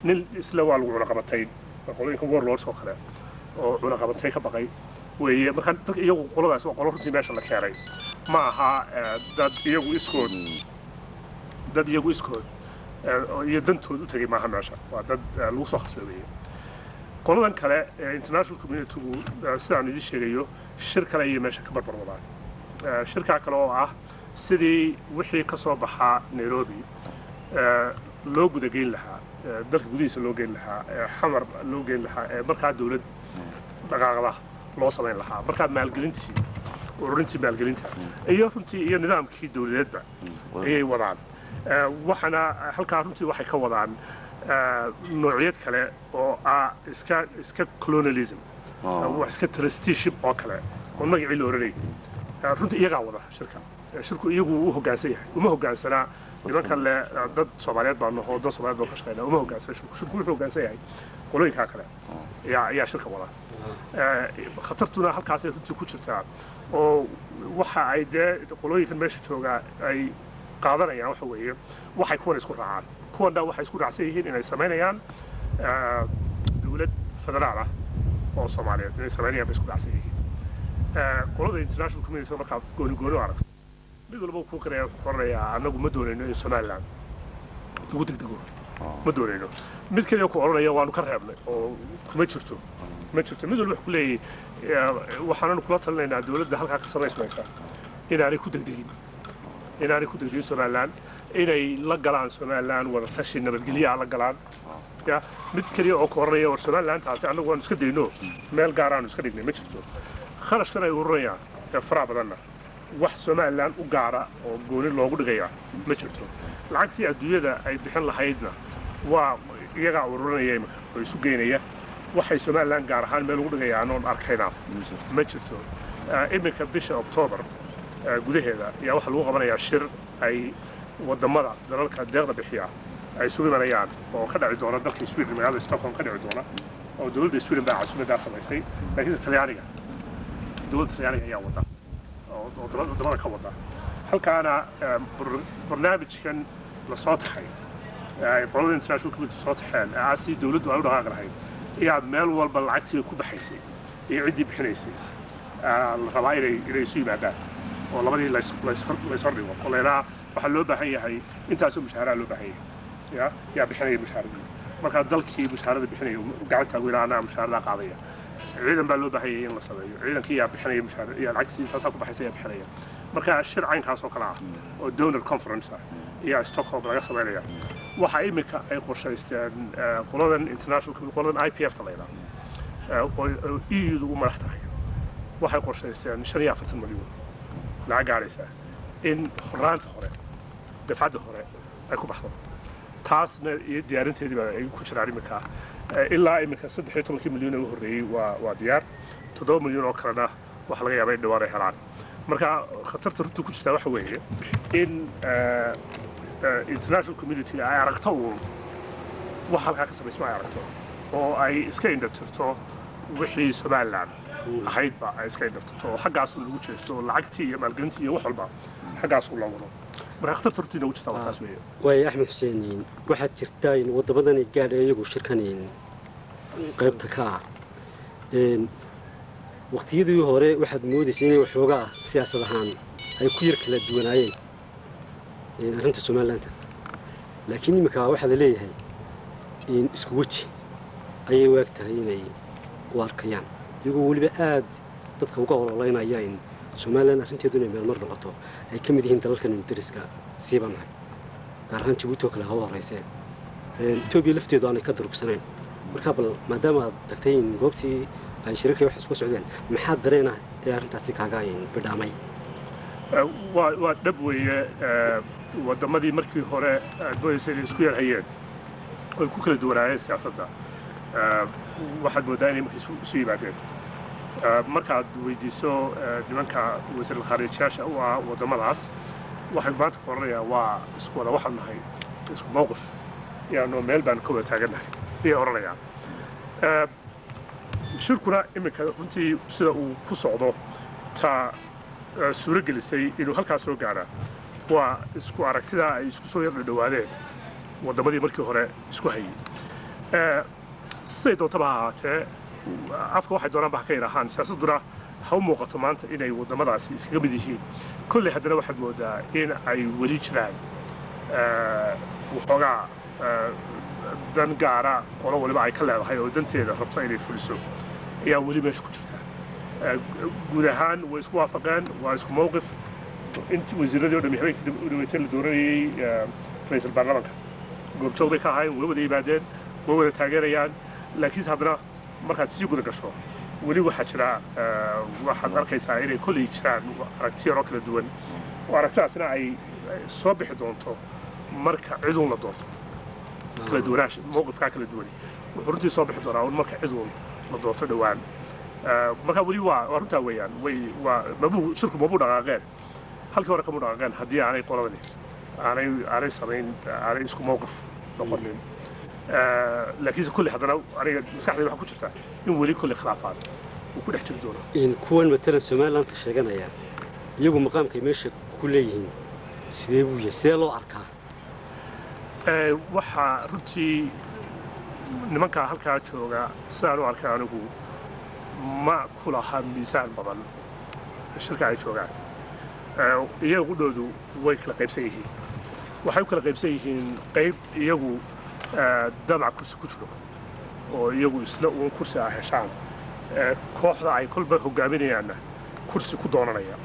nin isla waa lagu cunaqabatayn qolooyinka warlords oo kale oo cunaqabatay ka baqay weeye marka dadka iyagu qoladaas waa qolo runtii meesha la keenay ma aha eh, dad iyagu iskood dad iyagu iskood eh, iyo dantood u tegay maaha meesha waa dad eh, lagu soo khasbay weeye qoladan kale ee international communitygu eh, sidaan idin sheegayo shir kale ayay meesha ka barbar wadaan Eh, shirkaa kale oo ah sidii wixii ka soo baxaa nairobi eh, loo gudageyn lahaa eh, dalka gudihiisa loo geyn lahaa eh, xamar loo geyn lahaa ee markaa dawlad dhaqaaqda loo samayn lahaa markaa maalgelintii ururintii maalgelinta iyo runtii iyo nidaamkii dawladeedba ayay wadaan Eh, waxaana halkaa runtii waxay ka wadaan eh, noocyad kale oo ah iska iska colonialism wax iska trusteeship oo kale oo magacii la oranayay Eh, runtii iyagaa wada shirka Eh, shirku iyagu u hoggaansan yahay uma hoggaansanaa nimankan le eh, dad soomaaliyeed baa naho dad soomaaliyeed baa ka shaqeynaa uma hoggaansana shirku shirku wuxuu hoggaansan yahay qolooyinkaa kale ayaa ayaa shirka wada Eh, khatartuna halkaasay runtii ku jirtaa oo waxa ay dee qolooyinkan meesha joogaa ay qaadanayaan waxa weeye waxay kuwan isku raacaan kuwanna waxay isku raacsan yihiin inay samaynayaan eh, dawlad federaal ah oo soomaaliyeed inay samaynayaan bay isku raacsan yihiin Eh, qolada international community markaad gooni gooni u aragto mid walba kuu qiraya wuxuu qoranayaa annagu ma doonayno in somaliland lagu degdego ma doonayno mid kaliya ku odhanaya waanu ka reebnay oo kuma jirto ma jirto mid walba wuxuu ku leeyahay eh, waxaananu kula talinaynaa dawladda halkaa ka samaysmaysa inaanay ku degdegin inaanay ku degdegin somaliland inay la galaan somaliland wada tashi nabadgelyaa la galaan ya mid keliya oo ku odhanaya war somalilandtaasi annagu waanu iska dayno meel gaaraanu iska dhignay ma jirto kharashkan ay ururinayaan ee faraha badanna wax somaliland u gaara oo gooni loogu dhigaya ma jirto lacagtii adduunyada ay bixin lahaydna waa iyagaa ururinaya imika oo isu geynaya waxay somaliland gaar ahaan meel ugu dhigayaan oon arkayna ma jirto Eh, iminka bisha octoobar eh, gudaheeda ayaa waxaa lagu qabanayaa shir ay wadamada dalalka deeqda bixiya ay isugu imanayaan oo ka dhici doona dalka sweden magaalada stockholm ka dhici doona oo dowladda sweden baa casuumadaa samaysay laakiinse talyaaniga dowladda talyaaniga ayaa wada oo oo dowlad- wadamada ka wada halkaana eh, bar- barnaamijkan la soo taxay ee ay qolada international community soo taxeen ee ah si dowladdu ay u dhaqaaqi lahayd ayaa meel walba lacagtii ku baxaysay iyo ciddii bixinaysay ah, la rabaa inay inay isu yimaadaan oo labadii lays lays- layshor dhigo oo laydhaa waxaa loo baahan yahay intaasoo mushaharaha loo baahan yahay ya yaa bixinaya mushahaaradii markaa dalkii mushaharada bixinaya gacanta weynaa anaa mushaharada qaadaya ciidan baa loo baahan yahay in la sameeyo ciidankii yaa bixinaya mushaar yaa lacagtii intaasaa ku baxaysa yaa bixinaya marka shir caynkaas oo kale ah oo donor conference ah ayaa stockholm laga samaynaya waxa iminka ay qorshaysteen eh, qoladan international community- qoladan i p f ta la yidhaha eh, oo oo eu-du u madax tahay waxay qorshaysteen shan iyo afartan milyan lacag gaadhaysa in horaanta hore dafcadda hore ay ku baxdo taasna iyo diyaarinteedii baa ay ku jiraan iminka Eh, ilaa iminka saddex iyo tobankii milyan ee u horreeyey waa waa diyaar toddoba milyan oo kalena waxa laga yaabaa in dhawaan ay helaan marka khatarta runtii ku jirtaa waxa weeye in eh, eh, international community ay aragto uun wax halkaa ka samaysma ay aragto oo ay iska indhatirto wixii somaliland ahaydba ay iska indhatirto oo xaggaasu lagu jeesto oo lacagtii iyo maalgelintii iyo wax walba xaggaasu la wado marka khatarta runtii noogu jirtaa waa taas weeye waayo axmed xuseen waxaad jirtaa in wadamadan ay gaadha iyagu shirkan qaybta ka ah Een, waqtiyadii hore waxaad moodaysay inay waxoogaa siyaasad ahaan ay ku yar kala duwanaayeen een, arrinta somalilandta laakiin iminka waxaa la leeyahay in isku weji ayay waag tahay inay u arkayaan iyagoo weliba aad dadka uga ololeynaya in somaliland arrinteedu inay meelmar noqoto ay ka mid yihiin dalalkan dariska siiba nahay gaar ahaan jabuuti oo kale hawa horeyse Een, etoobiya lafteedu aanay ka durugsanayn marka bal maadaama aad tagtay in goobtii ay shirarkii wax isku socdeen maxaa dareena ee arrintaasi kaaga in bidhaamay Eh, waa waa dhab weeye eh, waddamadii markii hore aad moodaysay inay isku yarhayeen oy ku kala duwanaayeen siyaasadda Eh, waxaad mooddaa inay marka isu- isu yimaadeen Eh, markaad weydiiso eh, nimanka wasiir khariijiyaasha u ah waddamadaas waxay maanta ku odhanayaan waa isku wada waxaan nahay isku mowqif yaanoo meel baan ka wada taagannahay ayay odhanayaan Eh, shirkuna iminka runtii sida uu ku socdo ta eh, suuro gelisay inuu halkaa soo gaara waa isku aragtidaa ay isku soo yar dhadhawaadeen waddamadii markii hore isku hayay Eh, siday doontaba ha ahaatee afka waxay doonaanba ha ka yidhaahaan siyaasadduna ha u muuqato maanta inay waddamadaasi iskaga mid yihiin kolley haddana waxaad moodaa in ay weli jiraan eh, waxoogaa eh, dan gaara qolo waliba ay ka leedahay oo danteeda rabto inay fuliso ayaa weli meesha ku jirta Eh, guud ahaan way isku waafaqeen waa isku mowqif intii wasiiradii o dhami habeenkii u dhaweetay la dooranayey eh, ra'iisul baarlamaanka goobjoog bay ka ahaayeen way wada yimaadeen way wada taageerayaan laakiinse haddana markaad sii guda gasho weli waxaa jira eh, waxaad arkaysaa inay kolley jiraan aragti yaroo kala duwan oo aragtidaasna ay ay soo bixi doonto marka ciduun la doorto kala duwanaansha mowqifkaa kala duwan wuxuu runtii soo bixi doonaa un marka ciduun la doorto dhowaan Eh, marka weli waa waa runtaa weeyaan way waa mabuu shirku mabuu dhaqaaqeen halkii hore kamuu dhaqaaqeen haddii aanay qoladani aanay aanay samayn aanay isku mowqif noqonin Eh, laakiinse kulli haddana aniga maskaxdayda waxaa ku jirta in weli kulli khilaafaad uu ku dhex jiri doono in kuwan matalan somalilandka sheeganaya iyagu maqaamkay meesha ku leeyihiin sidee buu yahay sidee loo arkaa Eh, waxaa runtii nimankaa halkaa jooga sidaan u arkay anigu ma ku laha miisaan badan shirka ay joogaan Eh, iyaga qudhoodu way kala qaybsan yihiin waxay u kala qaybsan yihiin qayb iyagu eh, damac kursi ku jiro oo iyagu isla uun kursi ah heshaan Eh, kooxda ay kolba hogaaminayaanna kursi ku doonanaya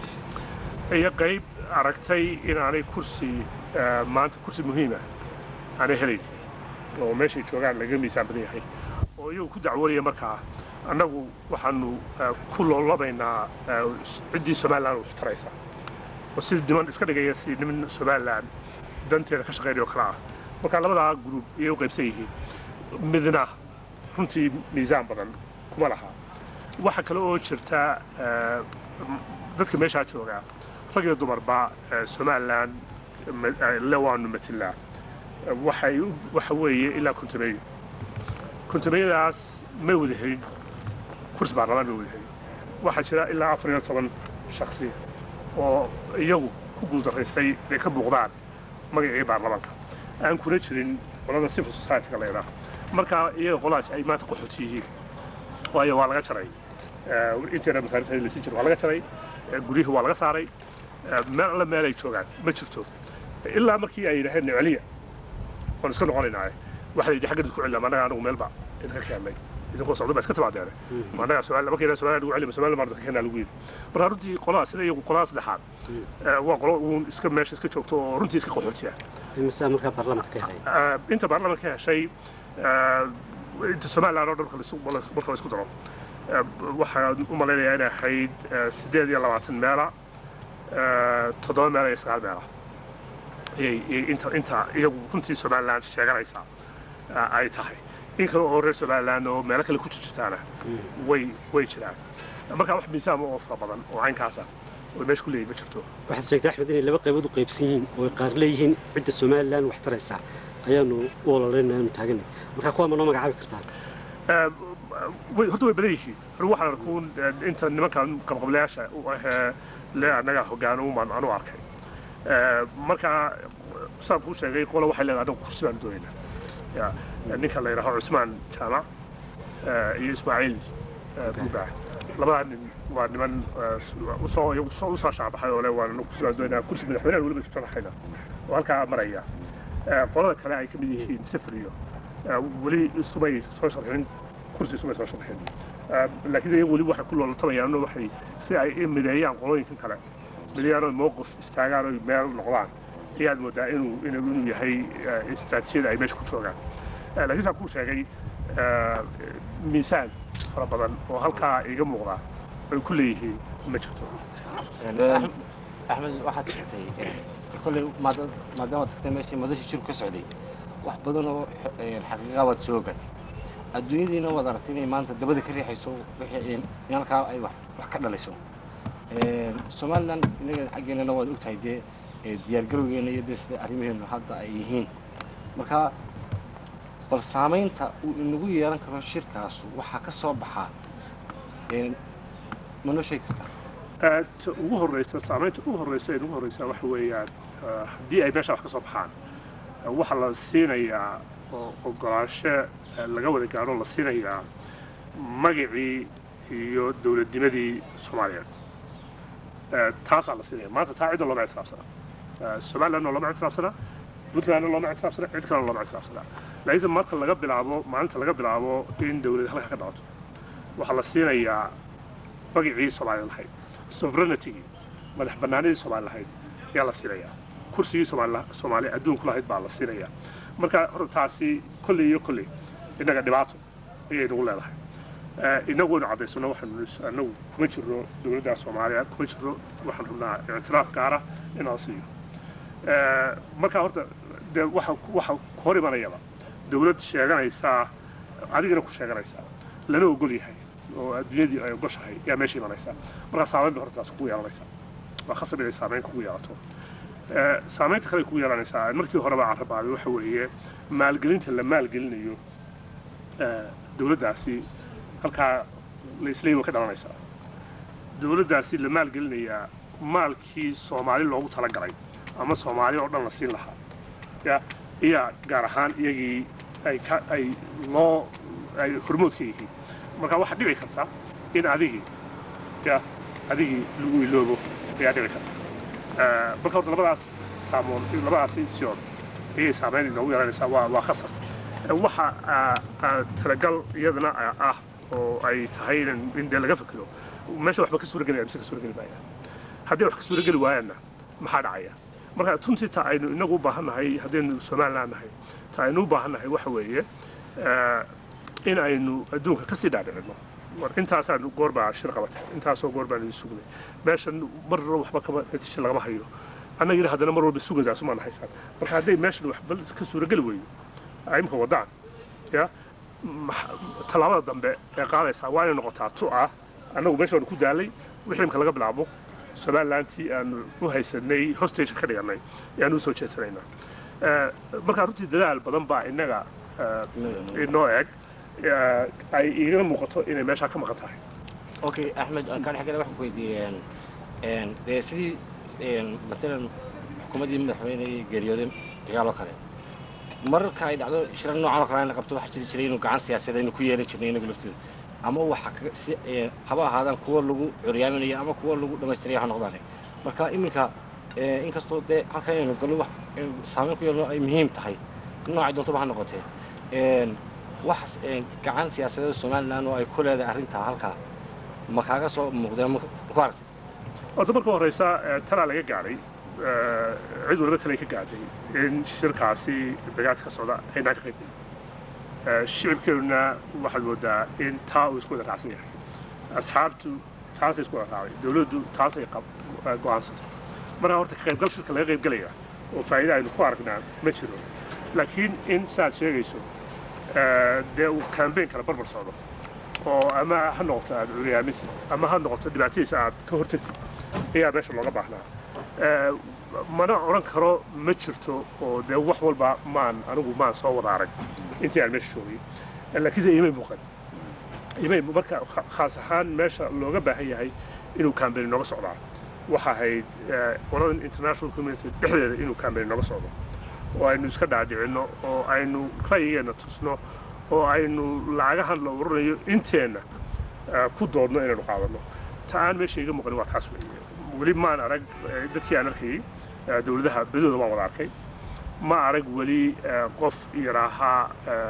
iyo qayb aragtay inaanay kursi eh, maanta kursi muhiima aanay helayn oo meeshay joogaan laga miisaan badan yahay oo iyagu ku dacwoonaya markaa annagu waxaanu eh, ku loolabaynaa eh, ciddii somalilan wax taraysa oo sida niman iska dhigaya si niman somalilan danteeda ka shaqeynaya oo kale ah marka labadaa gruub iyay u qaybsan yihiin midna runtii miisaan badan kuma laha waxa kale oo jirta eh, m- dadka meeshaa jooga rag iyo dumarba eh, somalilan ma- eh, le waanu matilaa Eh, waxay u- waxa weeye ilaa kontomeeyo kontomeeyadaas may wada helin kursi baarlamaan may wada helin waxaa jira ilaa afar iyo toban shaksi oo iyagu ku guuldaraystay inay ka muuqdaan magacii baarlamaanka aan kuna jirin qolada civil society-ga la yidhaah marka iyaga qoladaas ay maanta qaxooti yihiin waayo waa laga jaray Eh, inteena masaarijta laysin jiro waa laga jaray Eh, guryihii waa laga saaray Eh, meel alla meel ay joogaan ma jirto ilaa markii ay yidhaaheen niceliya waan iska noqonaynaa waxa la yidhi xagga idinku celina annaga anigu meelba idinka keennay idinkoo socdo baa iska timaadeene annaga Soomaali markii Soomaaliya lagu celima Soomaaliya marka keenaa lagu yidhi marka runtii qolada sida iyagu qolada saddexaad eh, waa qolo uun iska meesha iska joogto oo runtii iska qaxootiya imisaa markaa baarlamaanka ka helay Eh, inta baarlamaanka ka heshay eh, inta somalilan oo dhan marka la isu- marka la isku daro eh, waxaan u malaynayaa inay ahayd eh, siddeed iyo labaatan meela eh, toddoba meela iyo sagaal meela ayay ayay inta inta iyagu runtii somalilan sheeganaysaa eh, ay tahay in kale oo reer somalilan oo meelo kale ku jirjirtaana way way jiraan marka wax miisaama oo fara badan oo caynkaasa oo meesha ku leeyihin ma jirto waxaad sheegtay axmed inay laba qaybood u qaybsan yihiin oo ay qaar leeyihiin cidda somalilan wax taraysa ayaanu u ololaynaa aanu taaganay markaa kuwaa ma noo magacaabi kartaan Eh, way horta way badan yihiin anigu waxaan arkuun eh, inta nimankan qabqablayaasha u ahee le annaga hoggaano umaan anu arkay Eh, marka saan kuu sheegay qola waxay leedahay anagu kursi baan doonaynaa Ya, ninka la yidhaaho cusmaan jaamac eh, iyo ismaaciil eh, buugaa labadaa nin waa niman eh, s- usoo iyagu soo- usoo shaabaxay oo le waan anagu kursi baan doonaynaa kursi madaxweynaha weliba isu sharaxayna oo halkaa maraya Eh, qolada kale ay ka mid yihiin sifir iyo eh, weli isumay soo sharxin kursi isumay soo sharxin Eh, laakiin iyagu weli waxay ku loolatamayaan oo waxay si ay i mideeyaan qolooyinkan kale mideeyaan oo mowqif istaagaan oo meel noqdaan ayaad moodaa inuu inuu inuu yahay eh, istiraatiijiyada ay meesha ku joogaan Eh, laakiin saan kuu sheegay eh, miisaan fara badan oo halkaa iga muuqda ay ku leeyihiin ma jirto Axmed- axmed waxaad sheegtay kolley maada- maadaama tagtay meeshii madasha jirku ka socday wax badan oo eh, xaqiiqa waad soo ogaatay adduunyadiina waad aragtay inay maanta dabada ka riixayso wixii in in halkaa ay wax wax ka dhalayso Eh, somalilan inaga xaggeenana waad ogtahay dee eh, diyaargarowgeena iyo dee sida arrimaheenu hadda ay yihiin marka bal saamaynta uu inagu yeelan karo shirkaasu waxaa ka soo baxaa eh, ma noo sheegi kartaa Eh, ta ugu horreysa saamaynta ugu horreysa ee ugu horreysa waxa weeyaan eh, haddii ay meesha wax ka soo baxaan eh, waxaa la siinayaa oo ogolaansho laga wada gaadho la siinayaa magacii iyo dowladnimadii soomaaliyeed taasaa la siinaya maanta taa cidda looma ictiraafsana somalilandna looma ictiraafsana puntlandna looma ictiraafsana cid kalena looma ictiraafsana laakiinse marka laga bilaabo maalinta laga bilaabo in dowlad halka ka dhalato waxaa la siinayaa magacii soomaaliya lahayd sovereignitygii madax bannaanidii soomaali lahayd ayaa la siinayaa kursigii soomaaliya adduunku lahayd baa la siinayaa marka horta taasi kolley iyo kolley innaga dhibaato ayay nagu leedahay inagu waynu caddaysano waxaanu anagu kuma jirno dowladda soomaaliya kuma jirno waxaan rabnaa ictiraaf gaara in la siiyo marka horta dee waxa waxa ku hor imanayaba dowlad sheeganaysaa adigana ku sheeganaysaa lana ogol yahay oo adduunyadii ay ogoshahay ayaa meesha imanaysaa markaa saamayn bay horta taas kugu yeelanaysaa waa khasab inay saamayn kugu yeelato saamaynta kale kugu yeelanaysaa markii horeba aan rabaaday waxa weeye maalgelinta la maalgelinayo dowladdaasi halkaa la isleeyi way ka dhalanaysaa dowladdaasi la maalgelinayaa maalkii soomaali loogu talagalay ama soomaali oo dhan la siin lahaa ya iyaa gaar ahaan iyagii ay ka ay loo ay hormood ka yihiin marka waxaa dhici karta in adigii ya adigii lagu iloobo ayaa dhici karta marka horta labadaas saamoon labadaasi siyood ayay saamayn inoogu yeelanaysaa waa waa khasar waxa talagal iyadana ah oo ay tahay in dee laga fikiro meesha waxba ka suuragelaya mise ka suurageli maaya haddii wax ka suurageli waayaanna maxaa dhacaya marka tuntii ta aynu inagu u baahan nahay haddaynu somaliland nahay ta aynu u baahan nahay waxa weeye in aynu adduunka kasii dhaadhicino war intaasaanu goor baa shir qabatay intaasoo goor baanu sugnay meeshan marna waxba kama natiija lagama hayo annagina haddana mar walba sugaydaas umaan haysaan marka hadday meeshan waxba ka suurageli weeyo imka wadaan ya tallaabada dambe ee qaadaysaa waa inay noqotaa tu ah annagu meesha waanu ku daalay wixii imka laga bilaabo somalilantii aanu u haysanay hostage ka dhigannay ayaanu usoo jeedsanaynaa markaa runtii dadaal badan baa innaga inoo eg ay igana muuqato inay meeshaa ka maqan tahay okay axmed kaan xaggana waxaan ku weydiiyeen dee sidii matalan xukuumaddii madaxweyne geeriyooday dagaaloo kale mararka ay dhacdo shirar noocan oo kale la qabto waxaa jiri jiray inuu gacan siyaasadeed aynu ku yeelan jirnay inagu lafteeda ama waxa si haba ahaadaan kuwa lagu curyaaminayo ama kuwa lagu dhammaystiraya ha noqdaan marka iminka inkastoo dee halkan inaynu gallo wax saameyn ku yeelno ay muhiim tahay noocay doontaba ha noqotee wax gacan siyaasadeed somaliland oo ay ku leedahay arrintaa halkaa ma kaaga soo muuqdeen ma ku aragtay horta marka horeysa talaa laga gaadhay cid waliba talay ka gaadhay in shirkaasi dagaalka ka socda aynaan ka qaybgelin shicibkeeduna waxaad moodaa in taa uu isku wada raacsan yahay asxaabtu taasay isku wada raacday dowladdu taasay go'aansatay marka horta ka qaybgal shirka laga qaybgelaya oo faa'iida aynu ku aragnaa ma jiro laakiin in saaad sheegayso dee uu kambayn kala barbar socdo oo ama ha noqoto aad curyaamise ama ha noqoto dhibaatadiisa aad ka hortagtid ayaa meesha looga baahnaa mana odhan karo ma jirto oo dee wax walba maan anigu maan soo wada arag intii aan meesha joogay laakiinse imay muuqan imay marka khaas ahaan meesha looga baahan yahay inuu kambayn nooga socdaa waxa ahayd qoladan international community dhexdeeda inuu kambayn nooga socdo oo aynu iska dhaadhicinno oo aynu ra'yigeenna tusno oo aynu lacagahan la uranayo inteenna ku doodno inaynu qaadanno ta aan meesha iga muuqanin waa taas weeye weli maan arag dadkii aan arkayay dowladaha badooda waan wada arkay ma arag weli qof yidhaahaa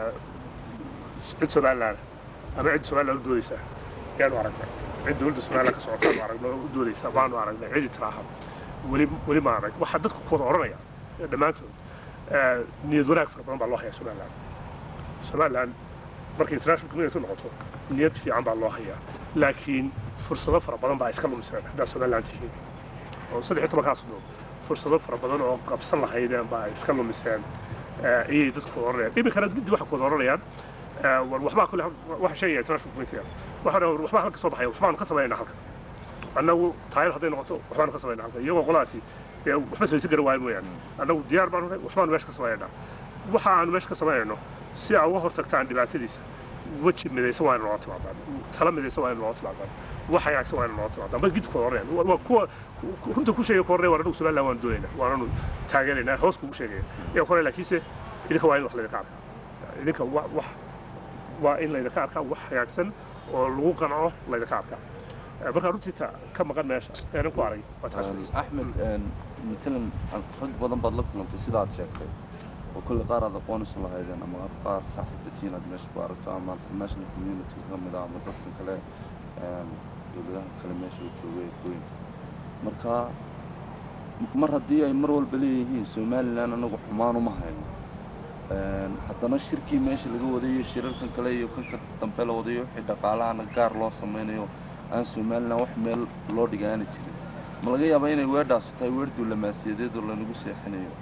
cid somaliland ama cid somaliland u doodaysaa yaanu aragnay cid dowladda somaliland ka socotaanu aragno u doodaysaa waanu aragnay cidi tiraaha weli weli ma arag waxaa dadku ku wada odhanaya dhammaantood niyad wanaag fara badan baa loo hayaa somaliland somaliland markay international community noqoto niyad fiican baa loo hayaa laakiin fursado fara badan baa iska lumiseen haddaa somaliland tihiin oo saddex iyo tobankaas doon fursado fara badan oo qabsan lahaydeen baa iska lumiseen ayay dadku odhanayaan iminkana guddi waxay ku wada odhanayaan war waxbaa kule waxa sheegaya international community waxaa war waxbaa halka soo baxaya waxbaanu ka samaynaa halka annagu taayad hadday noqoto waxbaanu ka samaynaa halka iyagoo qoladaasi dee waxba samaysan kara waayo mooyaane annagu diyaar baanu nahay waxbaanu meesha ka samaynaa waxa aanu meesha ka samaynayno si aa uga hortagtaan dhibaatadiisa weji midaysan waa ina noola timaadaan tala midaysan waa ina noola timaadaan wax hagaagsan waa ina noola timaadaan bal gidku odhanayaan waa kuwa runta ku sheegaya ku horreya waan anagu somaliland waan doonaynaa waananu taageeraynaa hoos kugu sheegaya iyaa ku horreya laakiinse idinka waa in wax laydinka arka idinka wa wax waa in laydinka arkaa wax hagaagsan oo lagu qanco laydinka arkaa Eh, marka runtii ta ka maqan meesha aanan ku arag waa taas weeye. axmed matalan rag badan baad la kulantay sidaad sheegtay oo kulle qaar aad aqoonaysan lahaydeen ama qaar saaxiibatiin aad meesha ku aragto ama international community ka mid ah ama dadkan kale een, dowladaha kale meesha u joogay gooyinka marka mar haddii ay mar walba leeyihiin somalilan anagu xumaan uma hayno Een, haddana shirkii meesha laga wadayo shirarkan kale iyo kanka dambe la wadayo wixii dhaqaalahana gaar loo samaynayo aan somalilan wax meel loo dhigaani jirin ma laga yaabaa inay weedhaasu tahay weer duulamaasiyadeed oo lanagu seexinayo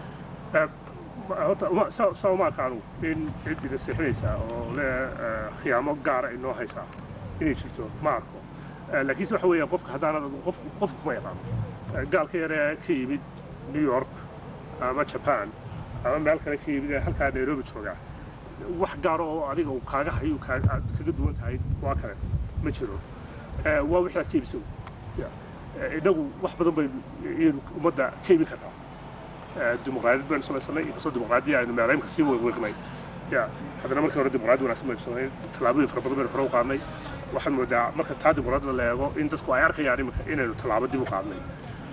Ma- horta uma- saa saa uma arka anugu in cid ida seexinaysaa oo le eh, khiyaamo gaara inoo haysaa inay jirto ma arko Eh, laakiinse waxa weeyaan qofka haddaanad adigu qof qofku kuma yaqaano Eh, gaalka yaree ka yimid new york ama japan ama meel kale ka yimid ee halkaa nairobi jooga wax gaaro oo adiga uu kaaga hayo kaa- aad kaga duwan tahay waa kale ma jiro Eh, waa wixii aad ka iibisa Ya. Eh, innagu wax badan baynu iyadu ummadda ka iibin kartaa Eh, dimuqraadiyad baynu samaysanay inkastoo dimuqraadiya aynu meelaynka sii weeqweeqnay ya haddana markii hore dimuqraadi wanaagsan baynu samaynay tallaabooyin fara badan baynu hore u qaadnay waxaan moodaa marka taa dimuqraadiyada la eego in dadku ay arkayaan iminka inaynu tallaabo dib u qaadnay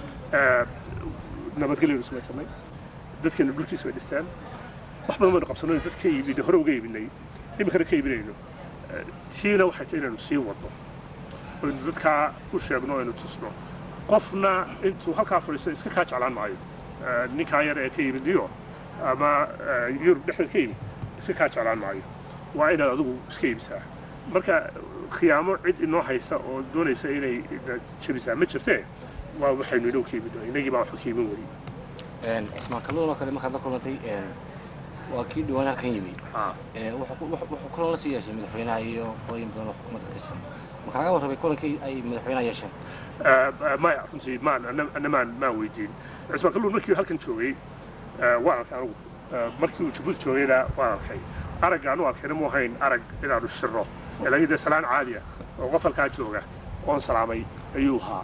Eh, nabadgelyaynu samaysanay dadkeenu dhulkiisa bay dhisteen wax badan baynu qabsanay dad ka iibinay hore uga iibinay iminkana ka iibinayno Eh, tiina waxay tahay inaynu sii wadno aynu dadkaa u sheegno aynu tusno qofna intuu halkaa fadhiisto iska kaa jeclaan maayo Eh, ninkaa yar ee ka yimid new york ama eh, yurub dhexdeed ka yimid iska kaa jeclaan maayo waa inaad adigu iska iibisaa marka khiyaamo cid inoo haysa oo doonaysa inay ina jebisaa ma jirtee waa waxaynu inoo ka yimid inagii baa waxba ka imin weli Een, cismaan kalluun oo kale markaad la kulantay een, waa kii dhiwaanaha kan yimi Ah. Ee, wuxuu ku- wuxuu wuxuu kulan la sii yeeshay madaxweynaha iyo qolooyin badan oo xukuumadda ka tirsan ma kaaga warramay kulankii ay madaxweynaha yeesheen Eh, maya runtii maan ana- ana maan maan weydiin cismaan kalluun markii uu halkan joogay eh, waan arkay anugu Eh, markii uu jabuuti joogayna waan arkay aragga anu arkayna mu ahayn arag inaanu shirro ee laakiin dee salaan caadi ah oo qof halkaa jooga oon salaamay ayuu ahaa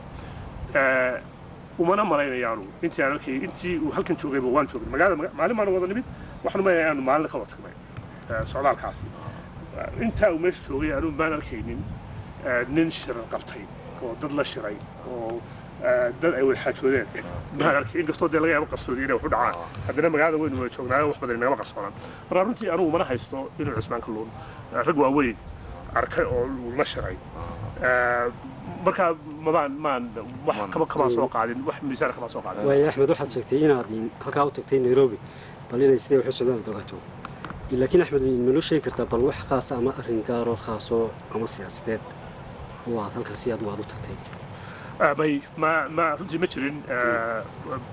Eh, umana malaynaya anugu intii aan arkay intii uu halkan joogayba waan joogay magaalada maga- maalin baanu wada nimid waxaan umaynaya aanu maalin ka wada tagnay eh, socdaalkaasi Eh, intaa uu meesha joogay anugu maan arkaynin eh, nin shirar qabtay oo dad la shiray oo eh, dad ay wada xaajoodeen maan arkay inkastoo dee laga yaabo qarsoodi inay wax u dhacaan haddana magaalada weynu wada joognaayo wax badan inagama qarsoonaan marka runtii anugu mana haysto inuu cismaan kalluun eh, rag waaweyn arkay oo uu la shiray Eh, marka mabaan maan wax kama kamaan soo qaadin wax miisaan kamaan soo qaadin waayo axmed waxaad sheegtay inaad in- halkaa u tagtay nairobi bal inay siday wax u socdaan aad ogaato laakiin axmed manoo sheegi kartaa bal wax khaasa ama arrin gaaroo khaasoo ama siyaasadeed oo aad halkaasi aad waad u tagtay Ah, may ma ma runtii ma jirin eh,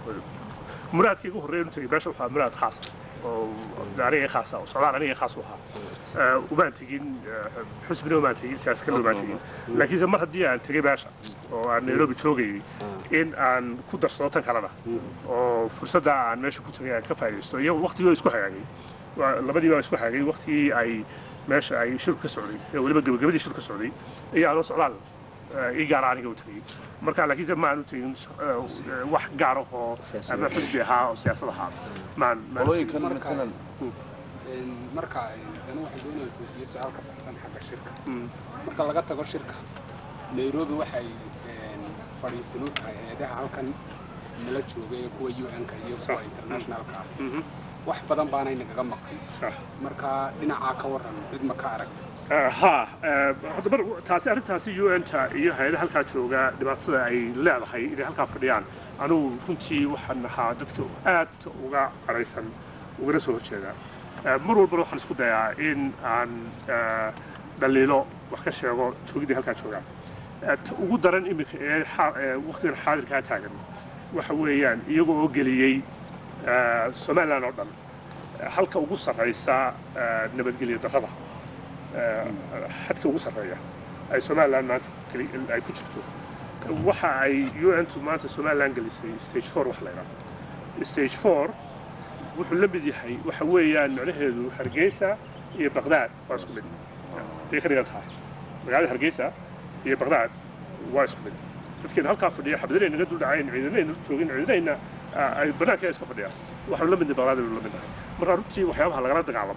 muraadkii ugu horreeya runtii meesha waxaa muraad khaas ah oo aniga khaas ah oo socdaal aniga khaas u ahaa Eh, umaan tegin eh, xusbina umaan tegin siyaasad kale umaan tegin laakiinse mar haddii aan tegay meesha oo aan nairobi joogayay in aan ku darsado tan kalena oo fursadda aan meesha ku tegay aan ka faa'iidaysto iyo waqtigii waa isku hagaagay Waa- labadii baa isku hagaagay waqtigii ay meesha ay shirku ka socday ee weliba gebagabadii shirku ka socday iyo aanoo socdaal eh, ii gaara aniga u tegay marka laakiinse ma aanu tegin eh, wax gaar ah oo ama xusbi ahaa oo siyaasad ahaa maan maan qolooyinkan Marka- matalan Een, marka ay dana waxay doonayaan koofiye su-aal ka baxsan xagga shirka Mm. marka laga tago shirka nairobi waxay een, fadhiisan u tahay eedaha halkan nala jooga ee kuwa un-ka iyo kuwa Sax. internationalka ah Mhm. wax badan baanay nagaga maqan Sax. marka dhinacaa ka waran cid ma ka aragta Eh, ha eh, hadda mar taasi arrintaasi un-ta iyo hay-adaha halkaa jooga dhibaatada ay leedahay inay halkaa fadhiyaan anugu runtii waxaan ahaa dadka aadka uga cadhaysan ugana soo horjeedaa Eh, mar walbana waxaan isku dayaa in aan eh, dhaliilo wax ka sheego joogidii halkaa joogaa Eh, ta ugu daran iminka ee xa- ee waqtigan xaadirkaa taagan waxa weeyaan iyaga oo geliyey eh, somaliland oo dhan eh, halka ugu sarraysa eh, nabadgelyo darrada eh, xadka ugu sarreeya ay somaliland maanta geli- ay ku jirto waxa ay un-tu maanta somaliland gelisay stage four wax la yidhaahdo stage four wuxuu la mid yahay waxa weeyaan macnaheedu hargeysa iyo baqdaad waa isku mid ayay ka dhigan tahay magaalada hargeysa iyo baqdaad waa isku mid dadkeena halkaa fadhiya xabadinayna naga dul dhacayn ciidanayna joogin ciidanayna ah, ay banaanka iska fadhiyaan waxaanu la midnay baqdaad aynu la midnahay marka runtii waxyaabaha lagala dagaalamo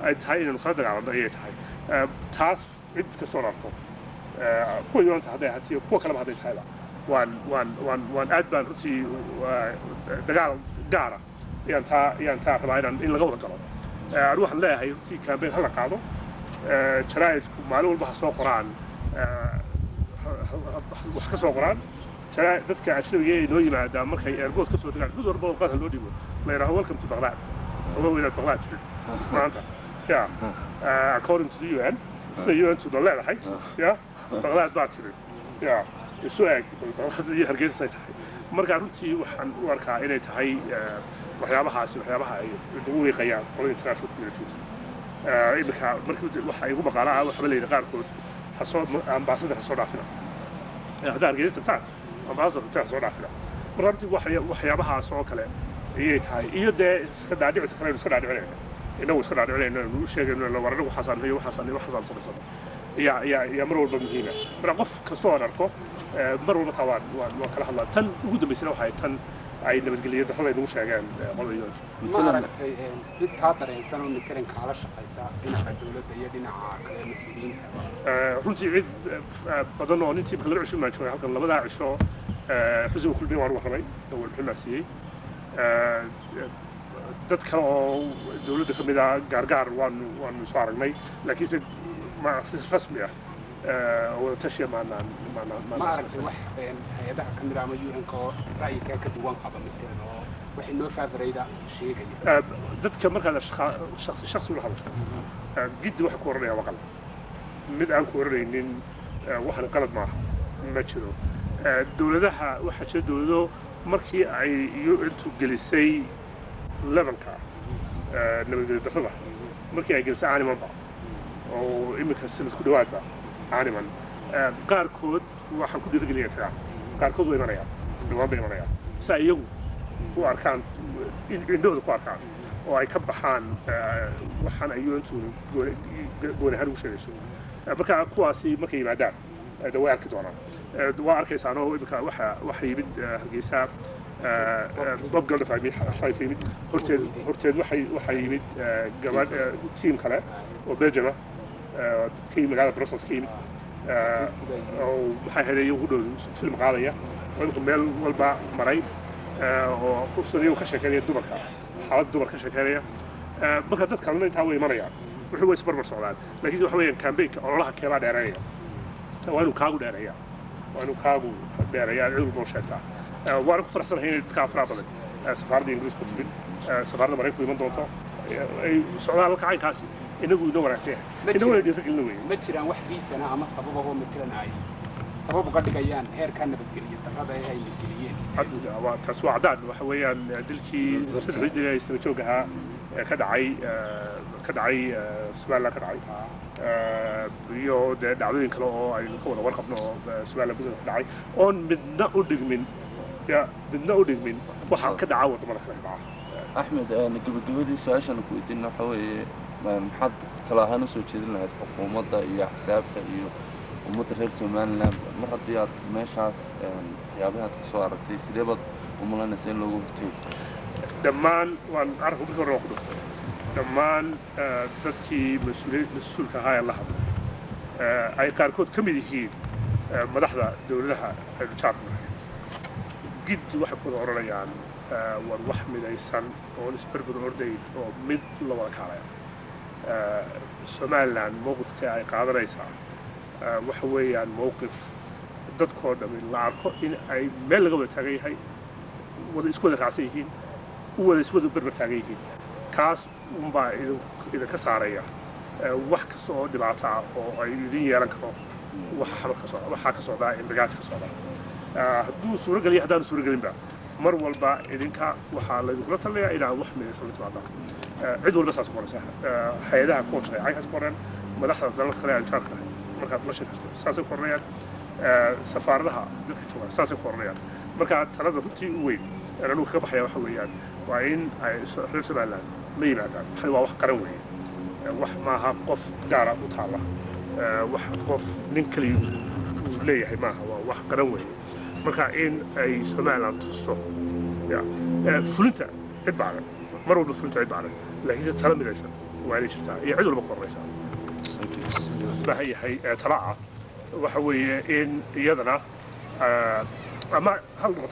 ay tahay inaynu kala dagaalanno ayay tahay Eh, taas cid kastoon arko eh, kuwa yonanta hadday ahatiyo kuwa kaleba hadday tahayba waan waan waan waan aad baan runtii waa, dagaal gaara ayaan taa ayaan taa rabaa inaan in laga wada galo Eh, anigu waxaan leeyahay runtii campaign hala qaado Eh, jaraa'idku maalin walba ha soo qoraan eh, ha- ha- ha- wax ka soo qoraan jaraa- dadka ajnabiga ee noo yimaada markay airport ka soo degaan mid walba oo qaadka loo dhibo la yidhaho welcome to baghdad ogow inaad baghdad timid maanta ya uh, according to the UN sida UN tuda leedahay ya baghdad baa timid ya isu eg baghdad iyo hargeysasay tahay marka runtii waxaan u arkaa inay tahay eh, waxyaabahaasi waxyaabaha ay nagu wiiqayaan qolada international community Eh, iminka markii waxa igu maqaala ah waxba layidhi qaarkood hasoo ambaasadar ha soo dhaafina Eh, haddaa hargeysa tagtaan ambaasadar hotel ha soo dhaafina marka runtii waxya- waxyaabahaas oo kale ayay tahay iyo dee iska dhaadhicisa kale iska dhaadhicinayna inagu iska dhaadhicinayna nu sheegayno war anigu waxaasaan iyo waxaasaan iyo waxaasaan samaysana yaa yaa yaa mar walba muhiima marka qof kasta oo aan arko eh, mar walba taa waan waan waan kala hadlaa tan ugu dambaysana waxay tan ay nabadgelyo darrada ay nagu sheegeen eh, qolada yonj ma aragtay mid kaa dareensan oo matalan kaala shaqaysa dhinaca dowladda iyo dhinaca kale mas-uuliyiinta Eh, runtii cid eh, badan oo nintii marka laba cisho maan joogay halkan labadaa cisho eh, xusniga kulmiya waan warramay oo warbixin siiyey Eh, dad kale oo dowladda ka mid ah gaargaar waanu waanu soo aragnay laakiinse ma si rasmi ah eh, oo wada tashiya maanaan maanaan ma maanaan aragtay wax een, hay-adaha ka mid ah ama un-ka oo ra'yigaa ka duwan qaba matalan oo waxay noo faafarayda sheegaya Eh, dadka markaad ashqa- shakhsi shakhsi ula hadasho eh, giddi waxa ku oranaya waa qalad mid aan ku oranaynin eh, waxan qalad maaha ma jiro Eh, dowladaha waxaa jira dowlado markii ay un-tu gelisay levelka eh, nabadgelyo darrada markii ay gelisay animanba oo iminka sanad ku dhawaadba animan eh, qaarkood waxaan ku dhiirigelinaya tagaa qaarkood way imanayaan dhawaan bay imanayaan saa iyagu u arkaan in- indhahooda ku arkaan oo ay ka baxaan eh, waxaan ay un-tu gooni gooni ahaan ugu sheegayso Eh, marka kuwaasi markay yimaadaan eh, de way arki doonaan Eh, waa arkaysaan oo imika waxa waxa yimid eh, hargeysa eh, eh, bob geldof aa yimid xalaysa yimid horteed horteed waxay waxaa yimid eh, gabadh eh, tiim kale oo belgium ah eh, ka yimid magaalada brussels ka yimid Eh, oo maxay ahayd iyagu dhow film qaadaya oo imika meel walba maray eh, oo fursad iyagu ka sheekeynaya dumarka xaaladda dumar ka sheekeynaya Eh, marka dad kalena intaa way imanayaan wuxuu way isbarbar socdaan laakiin waxa weeyaan campaignka ololaha keebaa dheereynaya waa inuu kaagu dheereeyaa waa inuu kaagu dheereeyaa cid walba oo sheegtaa Eh, waana ku faraxsanahay inay dadka afraa badan eh, safaaradda ingiriis ku timid eh, safaaradda maraykanku iman doonto eh, ay socdaan halka caynkaasi inagu inoo wanaagsan yahay Ma inaguna jiro. dhiirigelina weeye ma jiraan wax riisana ama sababahoo matalan ay sabab uga dhigayaan heerkaa nabadgeliya darrada ee ay nabadgeliyeen Hadda waa- taas waa cadaan waxa weeyaan eh, dilkii saddexdii dil ee isdaba joog ahaa ee ka dhacay eh, ka dhacay eh, somaliland ka dhacay Eh, iyo dee dhacdooyin kale oo aynu ka wada warqabno oo eh, somaliland gudaha ka dhacay oon midna u dhigmin ya midna u dhigmin waxa ka dhaca wadamada kale ka dhaca axmed gabagabadii su-aashaan ku weydiin waxa weeye ma- maxaad talo ahaan usoo jeedin lahayd xukuumadda iyo axsaabta iyo ummadda reer somaliland mar haddii aad meeshaas een, waxyaabaha aad kasoo aragtay sidee baad u malaynaysa in loogu horteego dhammaan waan arrinka markii hore waan ku dhuftay dhammaan eh, dadkii mas-uuliy mas-uulka ahaa ee la hadlay eh, ay qaarkood ka mid yihiin eh, madaxda dowladaha aynu jaarka gid waxay ku wada odhanayaan eh, war wax midaysan oon isberber ordayn oo mid la wada kaalaya Eh, somaliland mowqifka ay qaadanaysaa eh, waxa weeyaan mowqif dadkoo dhammi la arko in ay meel laga wada taagan yahay wada isku wada raacsan yihiin u wada iswada berber taagan yihiin kaas unbaa idin idinka saaraya eh, wax kasta oo dhibaato ah oo ay idin yeelan karo waxa xabad ka socda waxaa ka socdaa indagaad ka socda Eh, hadduu suuragelin iyo haddaanu suuragelinba mar walba idinka waxaa laydinkula talinayaa inaad wax midaysan la timaadaan Eh, cid walba saas ku qoraysa Eh, hay-adaha kuwa shareecay has qoreen madaxda dalalka kale aan jaarka tahay markaad la sheekaysto saasay ku oranayaan Eh, safaaradaha dadka jooga saasay ku oranayaan marka talada runtii u weyn ee anugu kaga baxaya waxa weeyaan waa in ay so- reer somaliland la yimaadaan waxani waa wax qaran weeye Eh, wax maaha qof gaara u taalla Eh, wax qof nin kaliya uu leeyahay maaha waa wax qaran weeye marka in ay somaliland tusto ya Eh, fulinta cid baadan mar walba fulinta cid baadan laakiinse tala midaysan waa inay jirtaa iyo cid walba ka horreysa baahan yahay ee tala ah waxa weeye in iyadana eh, ama hal